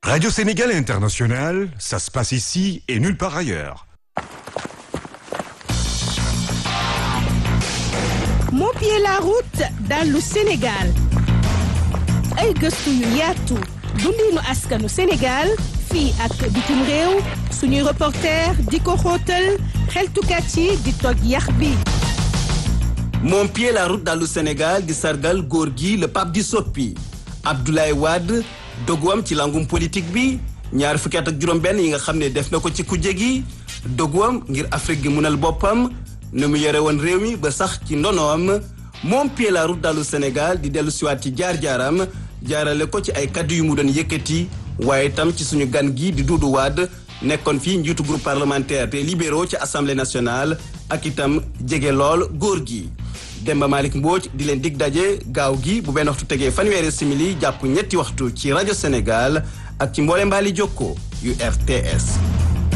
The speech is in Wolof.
Radio Sénégal International, ça se passe ici et nulle part ailleurs. Mopier la route dans le Sénégal ay gëstu yu yaatu dundinu askanu Sénégal fii ak bitim réew suñuy reporter di ko xóotal xeltukat yi di toj yax bi Mon pied la route dans le Sénégal di sargal góor gi le pape di soppi Abdoulaye Wade doguwam ci langum politique bi ñaar fukki at ak juróom-benn yi nga xam ne def na ko ci kujje gi doguwam ngir Afrique gi munal boppam ne mu yore woon réew mi ba sax ci ndonoom Mon pied la route dans le Sénégal di dellu siwaat ci jaar-jaaram jaarale ko ci ay kaddu yu mu doon yëkkati waaye itam ci suñu gan gi di Doudou Wade nekkoon fii njiitu groupe parlementaire des libéraux ci assemblée nationale ak itam jege lool góor gi. Demba Malick Mbodj di leen dig daje gaaw gi bu benn waxtu tegee fanweeri simili jàpp ñetti waxtu ci rajo Sénégal ak ci mboole mbaali jokko yu RTS.